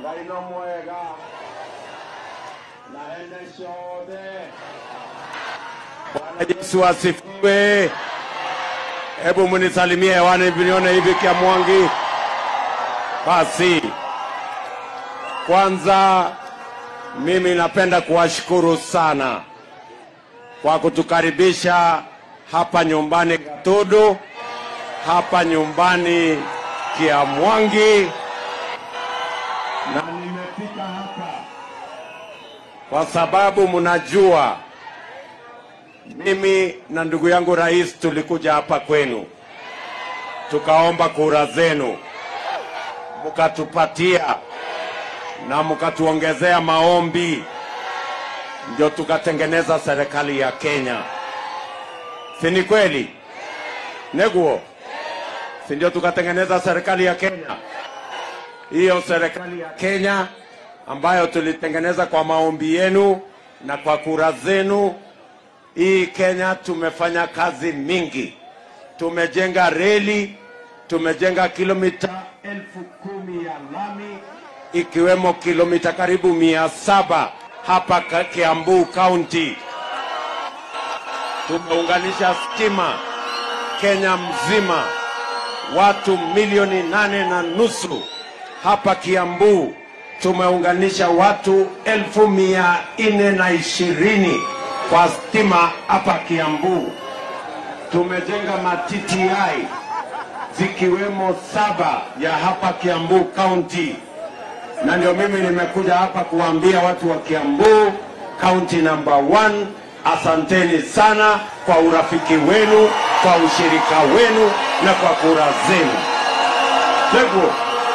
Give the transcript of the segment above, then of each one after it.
ngai no mwega na ene ciothe bwana yesu asifiwe hebu munisalimie hewani vinione hivi kia mwangi basi kwanza mimi napenda kuwashukuru sana kwa kutukaribisha hapa nyumbani Gatudu, hapa nyumbani Kiamwangi, na nimefika hapa kwa sababu mnajua mimi na ndugu yangu rais tulikuja hapa kwenu tukaomba kura zenu, mkatupatia na mkatuongezea maombi, ndio tukatengeneza serikali ya Kenya. Si ni kweli? Neguo, si ndio tukatengeneza serikali ya Kenya? Hiyo serikali ya Kenya ambayo tulitengeneza kwa maombi yenu na kwa kura zenu. Hii Kenya tumefanya kazi mingi, tumejenga reli, tumejenga kilomita elfu kumi ya lami ikiwemo kilomita karibu mia saba hapa Ka- Kiambu County. Tumeunganisha stima Kenya mzima, watu milioni nane na nusu hapa Kiambu. Tumeunganisha watu elfu mia nne na ishirini kwa stima hapa Kiambu. Tumejenga ma TTI zikiwemo saba ya hapa Kiambu County na ndio mimi nimekuja hapa kuwaambia watu wa Kiambu county number one, asanteni sana kwa urafiki wenu, kwa ushirika wenu na kwa kura zenu. Teguo,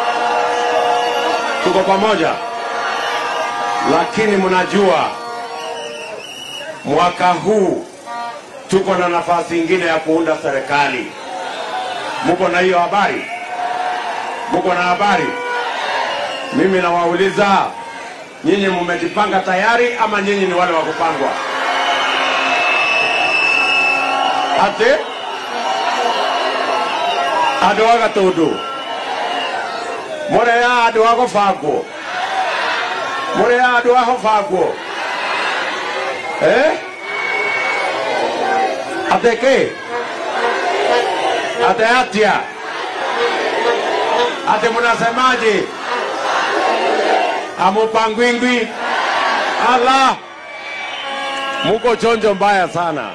tuko pamoja, lakini mnajua mwaka huu tuko na nafasi ingine ya kuunda serikali. Muko na hiyo habari? Muko na habari? Mimi nawauliza nyinyi, mmejipanga tayari ama nyinyi ni wale wa kupangwa? Ati andu a gatundu murea andu a gubangwo murea andu a gubangwo eh? ati ki ati atia ati munasemaje? amupangwingwi ala muko chonjo mbaya sana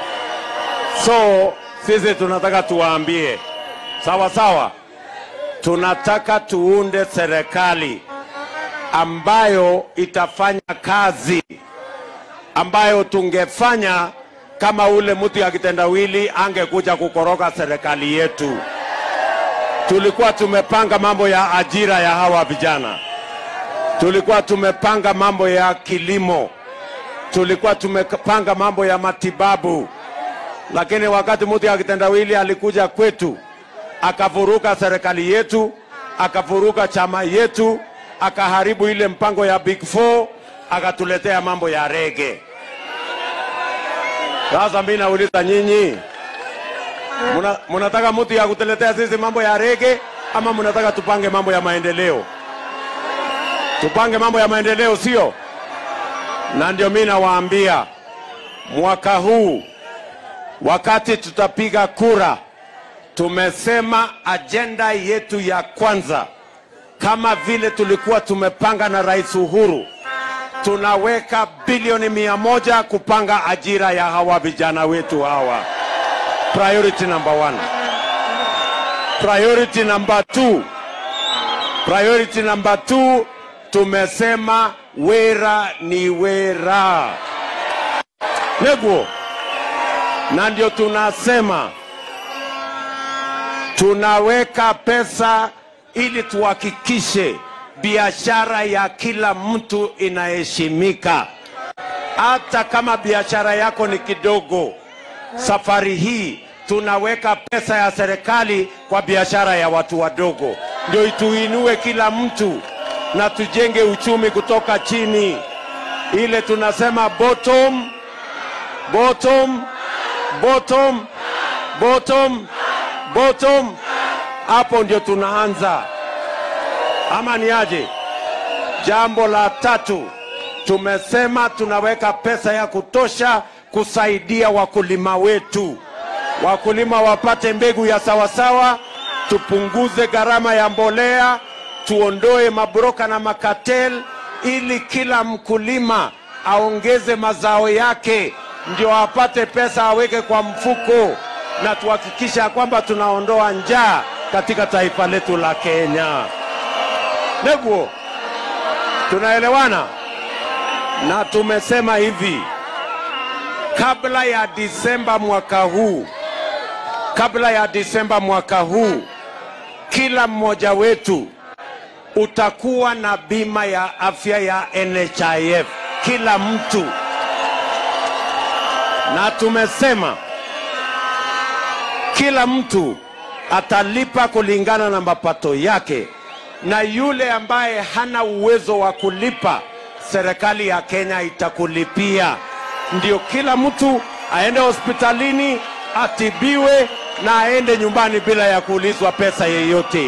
so sisi tunataka tuwaambie sawa sawa tunataka tuunde serikali ambayo itafanya kazi ambayo tungefanya kama ule mtu ya kitendawili angekuja kukoroga serikali yetu tulikuwa tumepanga mambo ya ajira ya hawa vijana tulikuwa tumepanga mambo ya kilimo, tulikuwa tumepanga mambo ya matibabu, lakini wakati mtu ya kitendawili alikuja kwetu akavuruga serikali yetu, akavuruga chama yetu, akaharibu ile mpango ya Big Four, akatuletea mambo ya rege. Sasa mimi nauliza nyinyi, muna- munataka mtu ya kutuletea sisi mambo ya rege ama munataka tupange mambo ya maendeleo? tupange mambo ya maendeleo, sio? Na ndio mimi nawaambia mwaka huu wakati tutapiga kura, tumesema ajenda yetu ya kwanza, kama vile tulikuwa tumepanga na Rais Uhuru, tunaweka bilioni mia moja kupanga ajira ya hawa vijana wetu hawa. Priority number one. Priority number two. Priority number two, tumesema wera ni wera. Neguo, na ndio tunasema tunaweka pesa ili tuhakikishe biashara ya kila mtu inaheshimika, hata kama biashara yako ni kidogo. Safari hii tunaweka pesa ya serikali kwa biashara ya watu wadogo, ndio ituinue kila mtu na tujenge uchumi kutoka chini, ile tunasema bottom bottom bottom bottom bottom. Hapo ndio tunaanza, ama ni aje? Jambo la tatu, tumesema tunaweka pesa ya kutosha kusaidia wakulima wetu, wakulima wapate mbegu ya sawasawa, tupunguze gharama ya mbolea, tuondoe mabroka na makatel, ili kila mkulima aongeze mazao yake, ndio apate pesa aweke kwa mfuko, na tuhakikisha kwamba tunaondoa njaa katika taifa letu la Kenya. Neguo, tunaelewana? Na tumesema hivi, kabla ya Disemba mwaka huu, kabla ya Disemba mwaka huu, kila mmoja wetu utakuwa na bima ya afya ya NHIF, kila mtu. Na tumesema kila mtu atalipa kulingana na mapato yake, na yule ambaye hana uwezo wa kulipa, serikali ya Kenya itakulipia. Ndio kila mtu aende hospitalini atibiwe na aende nyumbani bila ya kuulizwa pesa yeyote.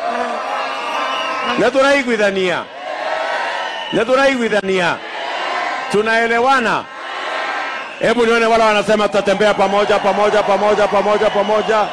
na turaiguithania na turaiguithania, tunaelewana? Hebu nione wale wanasema tutatembea pamoja pamoja pamoja pamoja pamoja.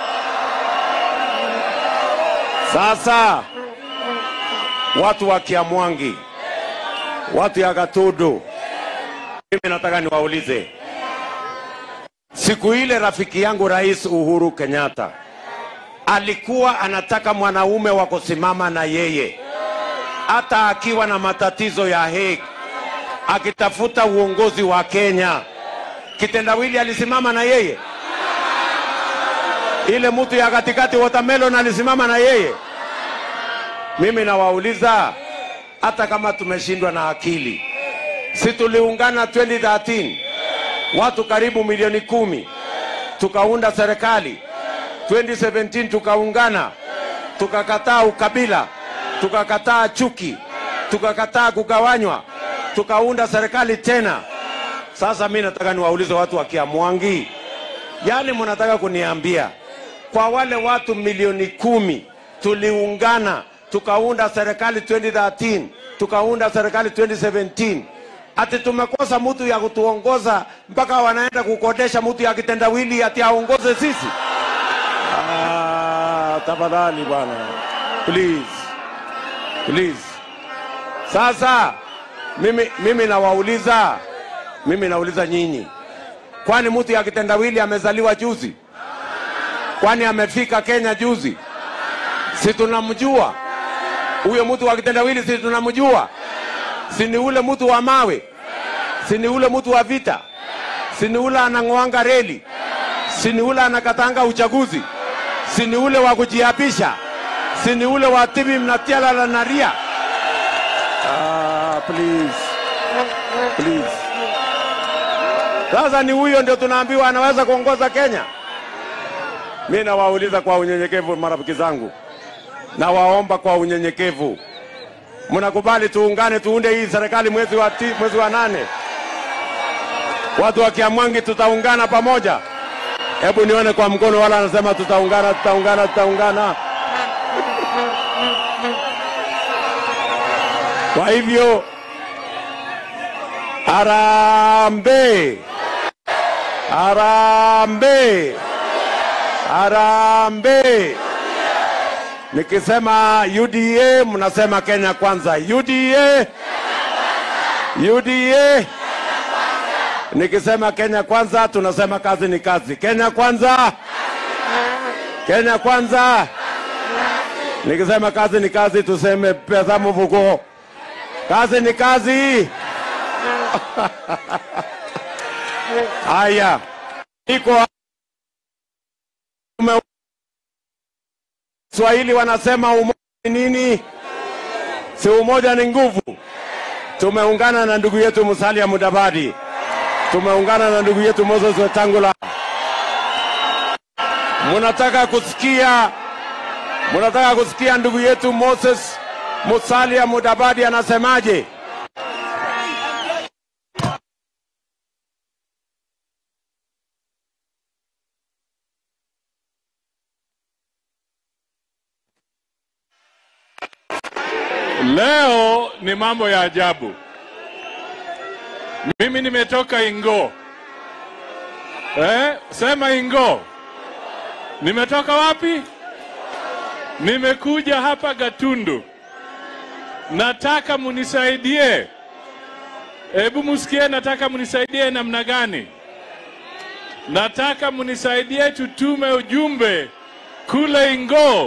Sasa watu wa Kiamwangi, watu ya Gatudu, mimi nataka niwaulize, siku ile rafiki yangu Rais Uhuru Kenyatta alikuwa anataka mwanaume wa kusimama na yeye, hata akiwa na matatizo ya Hague, akitafuta uongozi wa Kenya. Kitendawili alisimama na yeye, ile mtu ya katikati watermelon alisimama na yeye. Mimi nawauliza, hata kama tumeshindwa na akili, si tuliungana 2013 watu karibu milioni kumi tukaunda serikali 2017 tukaungana, tukakataa ukabila, tukakataa chuki, tukakataa kugawanywa, tukaunda serikali tena. Sasa mi nataka niwaulize watu wa Kiamwangi, yani mnataka kuniambia kwa wale watu milioni kumi tuliungana tukaunda serikali 2013 tukaunda serikali 2017 ati tumekosa mtu ya kutuongoza mpaka wanaenda kukodesha mtu ya kitendawili ati aongoze sisi? Ah, tafadhali bwana, please please. Sasa mimi, mimi nawauliza mimi nauliza nyinyi, kwani mtu ya kitendawili amezaliwa juzi? Kwani amefika Kenya juzi? Si tunamjua huyo mtu wa kitendawili, si tunamjua? Si ni ule mtu wa mawe? Si ni ule mtu wa vita? Si ni ule anang'oanga reli? Si ni ule anakatanga uchaguzi? Si ni ule wa kujiapisha? Si ni ule wa tibi mnatiala la naria? Ah, please. Please. Sasa ni huyo ndio tunaambiwa anaweza kuongoza Kenya? Mi nawauliza kwa unyenyekevu, marafiki zangu, nawaomba kwa unyenyekevu, mnakubali tuungane, tuunde hii serikali mwezi wa, ti, mwezi wa nane? Watu wa Kiamwangi tutaungana pamoja? Hebu nione kwa mkono, wala anasema tutaungana, tutaungana, tutaungana. Kwa hivyo Harambee! Harambee! Harambee! Nikisema UDA mnasema Kenya kwanza. UDA! UDA! Nikisema Kenya kwanza tunasema kazi ni kazi. Kenya kwanza! Kenya kwanza! Nikisema kazi ni kazi tuseme pesa mfuko. Kazi ni kazi. Haya, iko ume- Swahili wanasema umoja ni nini? Si umoja ni nguvu. Tumeungana na ndugu yetu Musalia Mudavadi, tumeungana na ndugu yetu Moses Wetangula. Munataka kusikia, munataka kusikia ndugu yetu Moses Musalia Mudavadi anasemaje? leo ni mambo ya ajabu. Mimi nimetoka Ingo. Eh, sema Ingo. Nimetoka wapi? Nimekuja hapa Gatundu. Nataka munisaidie. Hebu musikie, nataka munisaidie namna gani? Nataka munisaidie tutume ujumbe kule Ingo